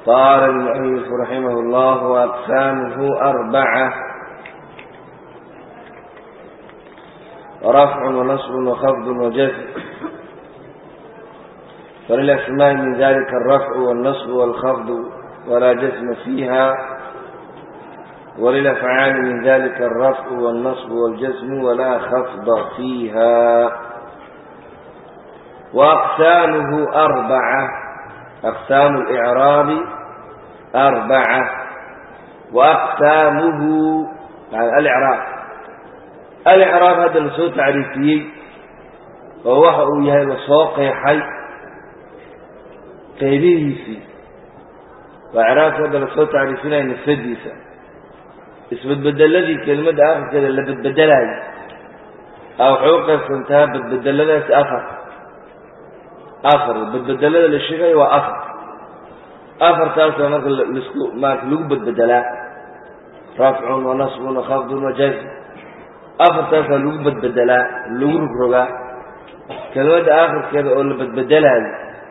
قال المؤلف رحمه الله وأقسامه أربعة رفع ونصب وخفض وجزم فللأسماء من ذلك الرفع والنصب والخفض ولا جزم فيها وللأفعال من ذلك الرفع والنصب والجزم ولا خفض فيها وأقسامه أربعة أقسام الإعراب أربعة وأقسامه يعني الإعراب الإعراب هذا لسو تعريفي وهو يهي لسوقي حي قيبيه في وإعراب هذا لسو تعريفنا إن السديسة اسم البدل كلمة آخر كذا اللي بتبدلها أو حقوق سنتها بتبدلها أفر afar badbedelada la sheegayo waa afar afartaasa marka lasku maarata lagu badbedelaa rafcun wa nasbun wa khafdun wa jazm afartaasaa lagu badbedelaa lagu rogrogaa kelmadda aakhirkeeda oo la badbedelaayo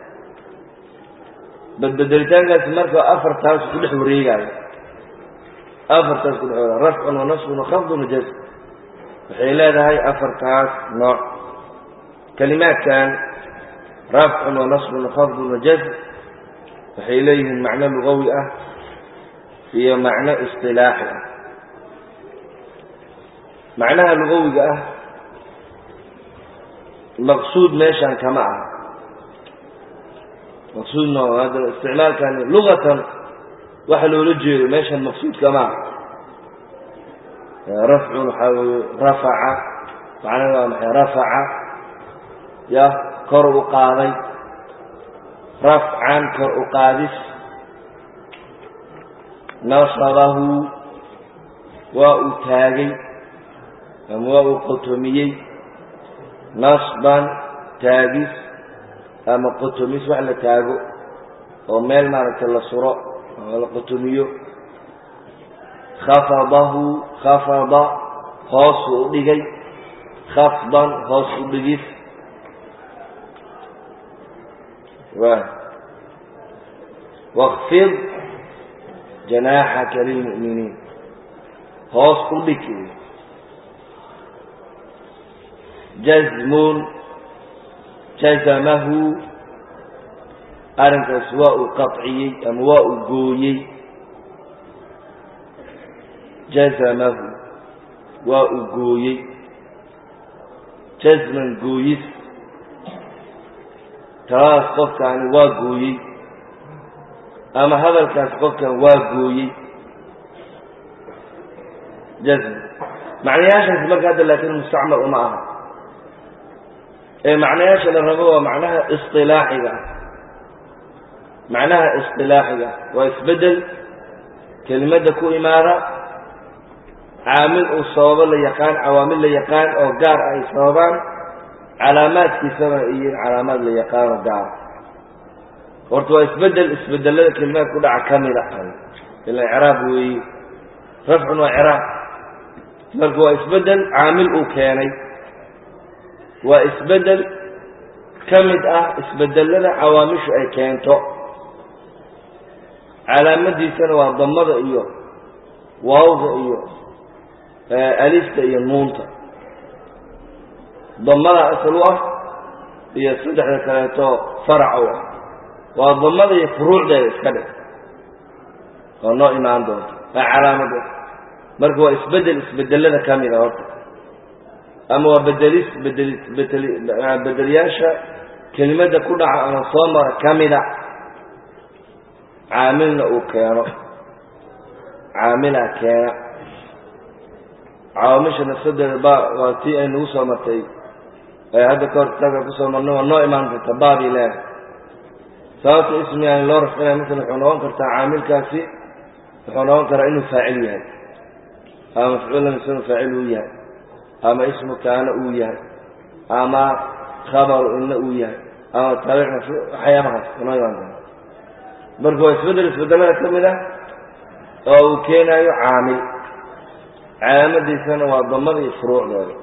badbedelitaankaasi marka afartaas ku dhex wareegaayo afartaas ku dhex wareega rafcun wa nasbun wa khafdun wa jazm waxay leedahay afartaas nooc kalimaadkan rafc wanasb khafd wajazm waxay leeyihiin macno lugawi ah iyo macno isilaaxi ah macnaha lugawiga ah maqsuud meeshan kama aha maqsuudna hadda isticmaalkani lugatan waxa loola jeedo meeshan maqsuud kama aha rafcun waxaa weye rafaca macnaha waa maxay rafaca ya kor u qaaday rafcan kor u qaadis nasabahu waa uu taagay ama waa uu qotomiyey nasban taagis ama qotomis wax la taago oo meel maaragtay la suro ama la qotomiyo khafadahu khafada hoosu u dhigay khafdan hoos u dhigis واkfid جanaaxaka lilmu'miniin hoos u dhig jazmun jazamahu arrinkaas waa uu qaطciyey ama waa uu gooyey jazamahu waa uu gooyey jazman gooyis taas qofkaani waa gooyey ama hadalkaas qofkan waa gooyey jazm macnayaashaasi marka hadda laakiin mustacmal uma aha ee macnayaasha la rabo waa macnaha isilaaxiga ah macnaha isilaaxiga waa isbedel kelimadda ku imaada caamil uu sababo la yaqaan cawaamil la yaqaan oo gaar ah ay sababaan calaamaadkiisana iyo calaamaad la yaqaano gaara horta waa isbedel isbedelada kelimaad ku dhaca ka mida ila icraab weeye rafcun waa icraab marka waa isbedel caamil uu keenay waa isbedel ka mid ah isbedelada cawaamishu ay keento calaamadiisana waa damada iyo waawda iyo alifta iyo nuunta damada asal u ah iyo saddexda kaleeto farac u ah waa damada iyo furuucdeeda iska dhig oo noo imaan doonto waa calaamada marka waa isbedel isbedelada ka mida horta ama waa bedelis bedelis bedel bedeliyaasha kelimadda ku dhaca ama soo mara ka mida caamilna uu keeno caamilaa keena cawaamisha nafsadeeda ba waa tii ay nagu soo martay ee hadda ka hor kitaabka kusoo marnay waa noo imaan karta baabi leeh sababta ismi aan loo rafcinaya masala wuxuu noqon kartaa caamilkaasi wuxuu noqon karaa inuu faacil yahay ama mafcuulan isagoo faacil uu yahay ama ismu kaana uu yahay ama khabaru inna uu yahay ama taabic mafcuul waxyaabahaas noo imaan kara marka waa isbedel isbedelada ka mid ah oo uu keenayo caamil calaamadiisana waa damada iyo furuucdooda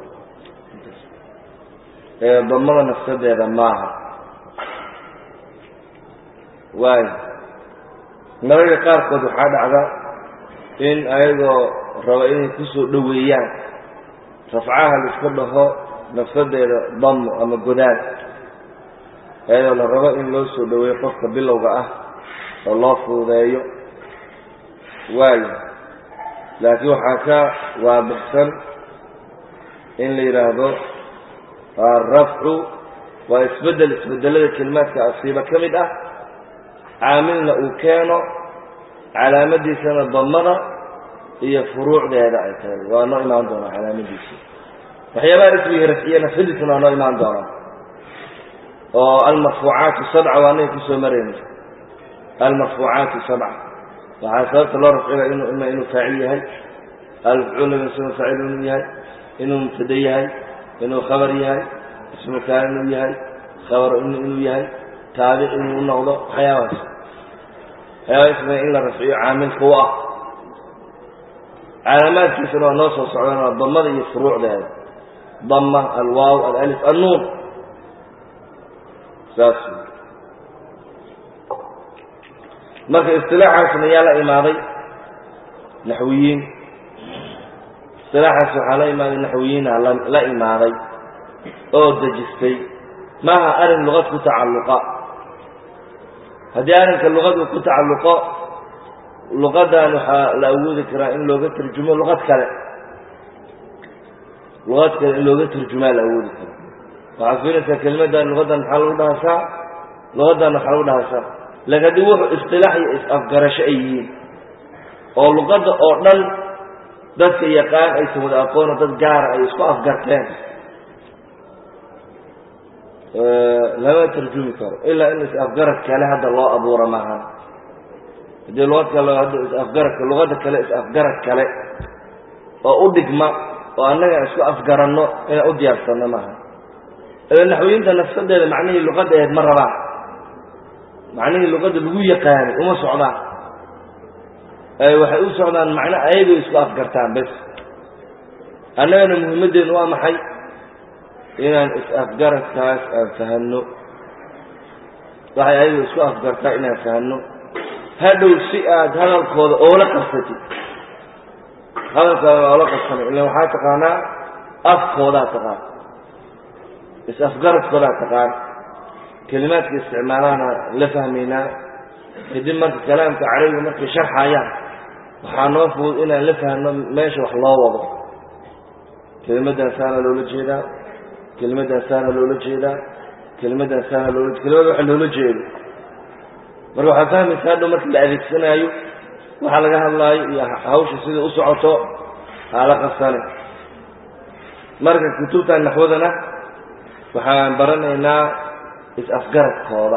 ee damada nafsadeeda maaha waayo mararka qaarkood waxaa dhacda in ayagoo raba inay ku soo dhoweeyaan rafcaha la iska dhaho nafsadeeda damo ama godaad ayadoo la rabo in loo soo dhoweeyo qofka bilowga ah oo loo fuudeeyo waayo laakiin waxaa ka waadixsan in la yidhaahdo arafcu waa isbeddel isbedelada kelimaadka asiiba ka mid ah caamilna uu keeno calaamadiisana damada iyo furuucdeeda ay tahay waa noo imaan doonaa calaamadiisa waxyaabaha ismiga rafciye nafsadiisana waa noo imaan doonaa oo almarfuucaatu sabca waa naga kusoo marayna almarfuucaatu sabca waxaa sababta loo rafciga inu ima inuu faacil yahay almafcuul ismu faacil inuu yahay inuu mubtada yahay inuu khabar yahay ismu kaan inuu yahay khabar inuu yahay taabic inuu noqdo waxyaabahaas waxyaabaha ismiga in la rafciyo caamilka u ah calaamaadkiisana waa noo soo socdaan waa damada iyo furuucdeeda dama alwaaw alalif annuun saas marka istilaaxaasna yaa la imaaday naxwiyiin istilaaxaas waxaa la imaaday naxwiyiina la imaaday oo dejistay maaha arrin luqad ku tacalluqa haddii arrinka luqad uu ku tacalluqo luqadan waxaa la awoodi karaa in looga tarjumo luqad kale luqad kale in looga tarjumaa la awoodi kara waxaad fiirinaysaa kelimadan luqadan maxaa lagu dhahasaa luqadan waxaa lagu dhahasaa laakiin haddii wuxuu istilaax iyo is-afgarasho ay yihiin oo luqadda oo dhan dadka yaqaan aysan wada aqoono dad gaara ay isku afgarteen lama tarjumi karo ilaa in is-afgarad kale hadda loo abuuro maahan haddii luqad kale hadda is-afgaradka luqadda kale is-afgarad kale oo u dhigma oo annaga isku afgaranno inaan u diyaarsanno maaha ila naxwiyiinta nafsadeeda macnihii luqadda aheed ma rabaan macnihii luqadda lagu yaqaanay uma socdaan waxay u socdaan macno ayagoo isku afgartaan bes annagana muhimmaddeenu waa maxay inaan is-afgaradkaas aan fahanno waxay ayagoo isku afgartaa inaan fahanno hadhow si aad hadalkooda oola qabsatid hadalkooda oola qabsana ila waxaa taqaanaa afkoodaa taqaan is-afgaradkoodaa taqaan kelimaadka isticmaalaana la fahmaynaa kadib marka kalaamka carabiga markay sharxayaan waxaa noo fudud inaan la fahno meesha wax loo wado kelimadan saana loola jeedaa kelimadan saana loola jeedaa kelimadan saana loola kelimada waxa loola jeedo marka waxaad fahmaysaa hadhow marka la adeegsanaayo waxaa laga hadlaayo iyo hawsha sida u socoto haala qabsane marka kutubtan naxwadana waxaan baranaynaa is-afgaradkooda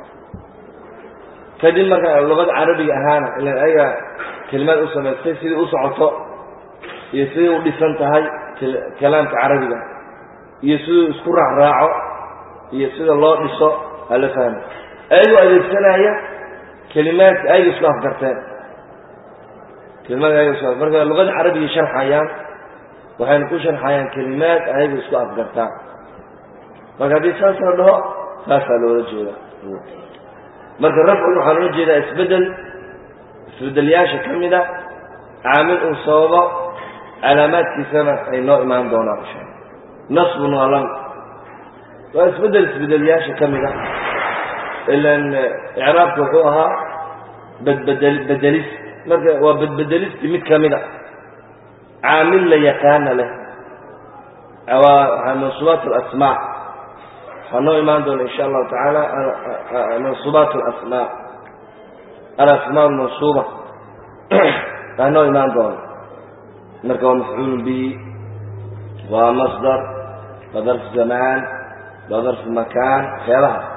kadib marka luqada carabiga ahaana ilan ayaga kelimaad u samaystay sidai u socoto iyo siday u dhisan tahay kalaamka carabiga iyo siduu isku raacraaco iyo sida loo dhiso aa la fahmay ayagoo adeegsanaya kelimaadka ayaga isku afgarteen kelimaadka ayaga isku marka luqada carabiga sharxayaan waxayna ku sharxayaan kelimaad ayaga isku afgartaan marka haddii saas la dhaho saasaa loola jeeda marka rafcun waxaa loola jeedaa isbedel isbedelyaasha ka mida caamil uu sababo calaamaadkiisana ay noo imaan doonaan insha alla nasbun waa lam waa isbedel isbedelyaasha ka mida ilan icraabka wuxuu ahaa badbedel bedelis marka waa bedbedelisti mid ka mida caamil la yaqaana leh waa mansuubaat alasmaa waxaa noo imaan doona insha allahu tacaala mansuubaat alasmaa alasmaa almansuuba waa noo imaan doona marka waa mafcuul bihi waa masdar waa darf zamaan waa darf makaan waxyaabahaas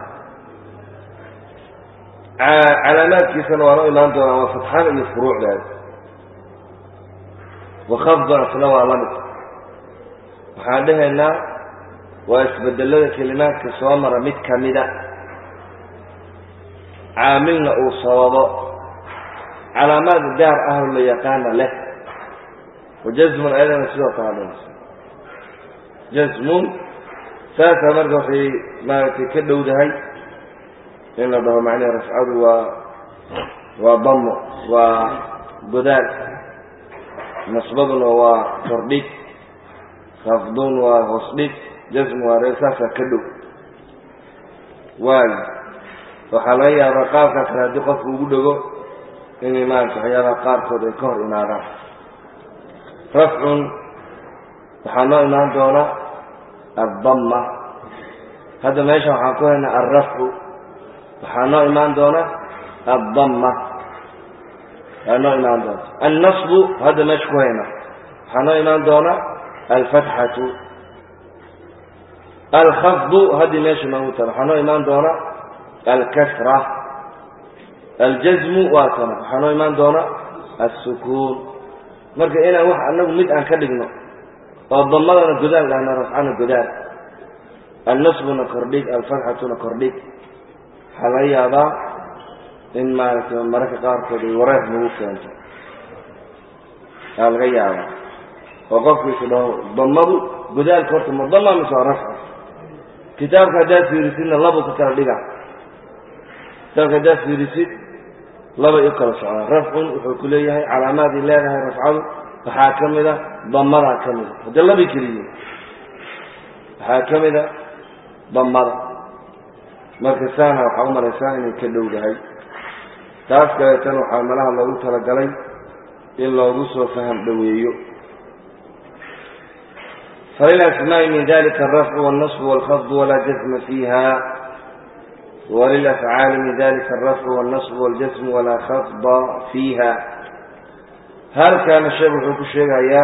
calaamaadkiisana waa noo imaan doonaa waa fatxada iyo furuucdeeda wakafdan isna waa lamid waxaan dhahaynaa waa isbedelada kelimaadka soo mara mid ka mida caamilna uu sababo calaamaad gaar ah oo la yaqaana leh wajasmun ayadana sidoo kale dhahaysa jasmun saasaa marka waxay maaragtay ka dhowdahay in la dhaho macnaha rafcadu waa waa damo waa godaal nasbaduna waa kordhig khafdun waa hoosdhig jasm waa reer saasaa ka dhow waayo waxaa laga yaabaa qaabkaa kale haddii qofku ugu dhego inay maarata waxyaabaha qaarkood ay ka hor imaadaan rafcun waxaa noo imaan doona addama hadda meesha waxaan ku haynaa alrafcu waxaa noo imaan doona addama waa noo imaan doona annasbu hadda meesha ku haynaa waxaa noo imaan doona alfatxatu alkhafdu haddii meesha noogu tala waxaa noo imaan doona alkasra aljasmu waa kana waxaa noo imaan doona alsukuun marka inaan wax anagu mid aan ka dhigno oo damadana godaal dhahna rafcana godaal annasbuna kordhig alfatxatuna kordhig waxaa laga yaabaa in maaragtay mararka qaarkood ay wareer nagu keento aa laga yaabaa oo qofkiisu dhaho damadu godaalka horta ma dama mise waa rafca kitaabka haddaad fiirisidna labuu ka kala dhiga kitaabka haddaad fiirisid laba i kala socdaan rafcun wuxuu ku leeyahay calaamaadii leedahay rafcadu waxaa ka mida damadaa ka mida hadda labi keliyiin waxaa ka mida damada marka saana waxaa u malaysaa inay ka dhowdahay taas kaleetana waxaa malaha loogu talagalay in loogu soo faham dhoweeyo فللأسماء من ذلك الرفع والنصب والخفض ولا جزم فيها وللأفعال من ذلك الرفع والنصب والجزم ولا خفض فيها هل كان الشيخ وحوك الشيخ يا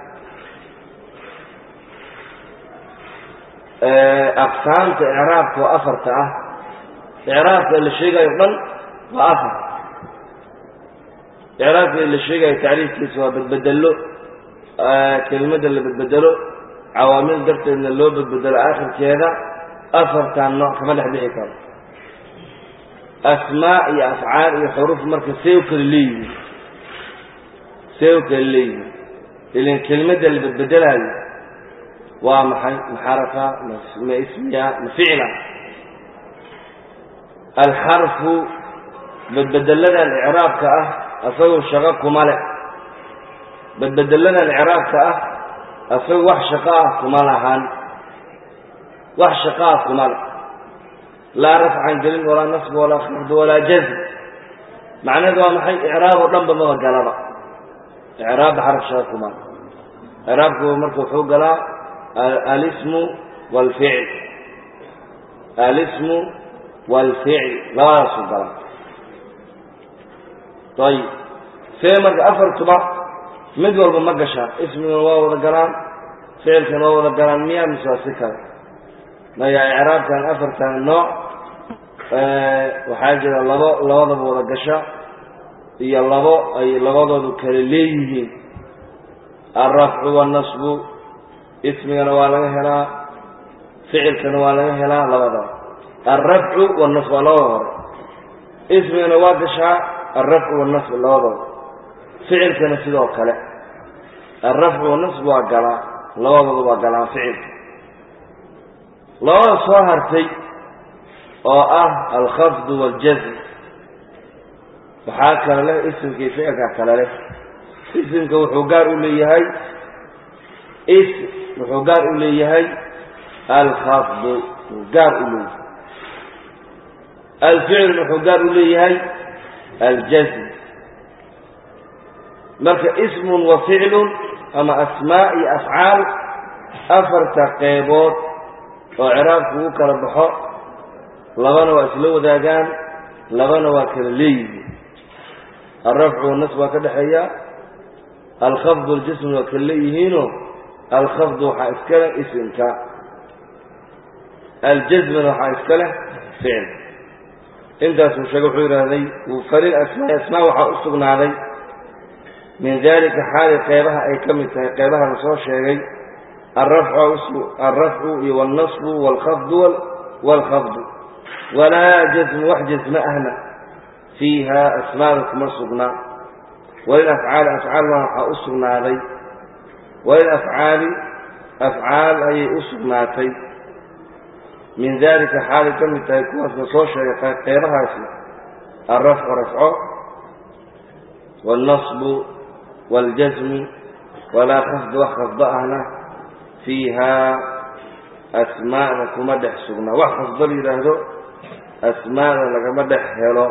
أقسام إعراب وأفر تأه إعراب اللي الشيخ يقبل وأفر إعراب اللي الشيخ تعريف كيسوا بتبدله آه كلمة اللي بتبدله cawaamil darteedna loo badbedelo aakhirkeeda afartan nooc kama dhex bixi karo asmaa iyo afcaal iyo xuruuf marka see u kala leeyihiin see u kala leeyihiin ilan kelimadda la badbedelaayo waa maxay maxarafa ma ismiya ma ficla alxarfu badbedeladan icraabka ah asagoo shaqo kuma le badbedeladan icraabka ah asaga wax shaqo ah kuma lahan wax shaqo ah kuma le laa rafcan gelin walaa nasb walaa khafd walaa jazm macnaheedu waa maxay icraab oo dhan ba maba galaba icraabba xaraf shaqo kuma le icraabku marka wuxuu galaa alismu waalficl alismu waalficl labadaasuu galaa ayib see marka afartuba mid walba ma gashaa ismiguna waa wada galaan ficilkana waa wada galaan miyaa mise waa si kale maya icraabkan afartan nooc waxaa jira labo labadaba wada gasha iyo labo ay labadoodu kale leeyihiin alrafcu waalnasbu ismigana waa laga helaa ficilkana waa laga helaa labadaba alrafcu waalnasbu waa labada hore ismigana waa gashaa alrafcu waalnasbu labadooda ficilkana sidoo kale alrafcu wanasb waa galaa labadooda waa galaan ficilka labada soo hartay oo ah alkhafdu waaljazm waxaa kale leh isimkii ficilka kale leh isimka wuxuu gaar u leeyahay ism wuxuu gaar u leeyahay alkhafdu wuu gaar u leeyahay alficilna wuxuu gaar u leeyahay aljazm marka ismun wa ficlun ama asmaa iyo afcaal afarta qeybood oo ciraabku ugu kala baxo labana waa isla wadaagaan labana waa kala leeyihiin alrafcu wanasb waa ka dhexeeya alkhafdu waljism waa kala leeyihiino alkhafdu waxaa iska leh isimka aljazmna waxaa iska leh ficil intaasuu sheege wuxuu yidhaahday falil asmaai asmaa waxaa u sugnaaday min dalika xaali qeybaha ay ka mid tahay qeybaha la soo sheegay alrafcu iyo wاlnasbu wاlkhafdu wاlkhafdu walaa jazmu wax jazme ahna fiiha asmaada kuma sugnaa walilafcaali afcaalna waxaa u sugnaaday walilafcaali afcaal ayay u sugnaatay min dalika xaalay ka mid tahay kuwaas la soo sheegay qeybahaasi alrafcu rafco wاlnasbu wاljasmi walaa khafd wax khafdo ahna fiihaa asmaa'da kuma dhex sugnaa wax khafdo la yidhaahdo asmaa'da lagama dhex helo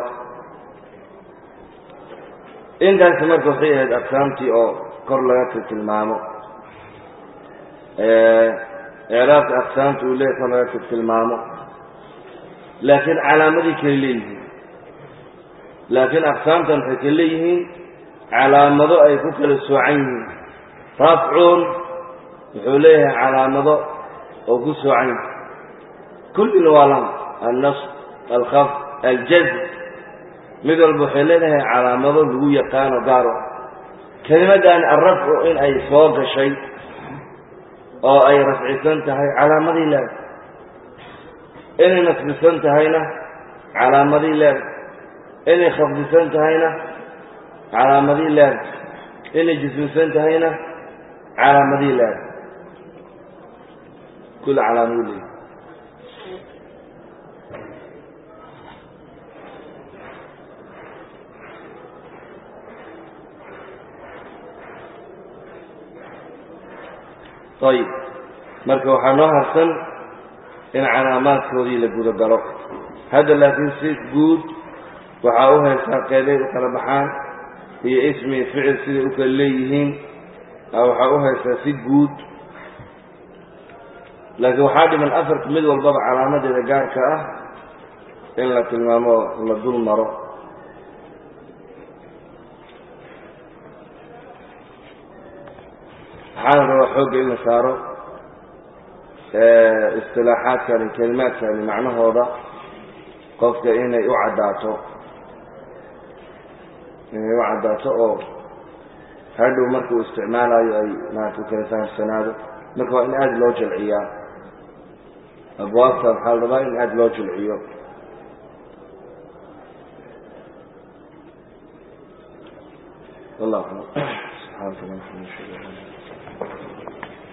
intaasi marka waxay ahayd aqsaamtii oo kor laga tilmaamo icraabka aqsaamta uu leeyahy kor laga tilmaamo laakiin calaamadii kale leeyihiin laakiin aqsaamtan waxay kale leeyihiin calaamado ay ku kala soocan yihiin rafcun wuxuu leeyahay calaamado oo ku soocan yihin kullina waa lama annas alkaf aljazm mid walba waxay leedahay calaamado lagu yaqaano gaaro kelimaddan alrafcu in ay soo gashay oo ay rafcisan tahay calaamadii leeda inay nasbisan tahayna calaamadii leeda inay khafdisan tahayna calaamadii leeda inay jismisan tahayna calaamadii leeda kul calaamadii leeda ayib marka waxaa noo harsan in calaamaadkoodii la guda galo hadda laakiin si guud waxaa u haysaa qeeday u kala baxaan iyo ismi ficil siday u kala leeyihiin waxaa u haysaa si guud laakiin waxaa dhiman afarka mid walbaba calaamadeeda gaarka ah in la tilmaamo la dul maro waxaana rabaa xoogga in la saaro istilaaxaadkani kelimaadkani macnahooda qofka inay u caddaato inay u caddaato oo hadhow markuu isticmaalayo ay maarata u kala fahamsanaado marka waa in aada loo jalciyaa abwaabta waxaa la rabaa in aada loo jalciyo wallah subxaanaka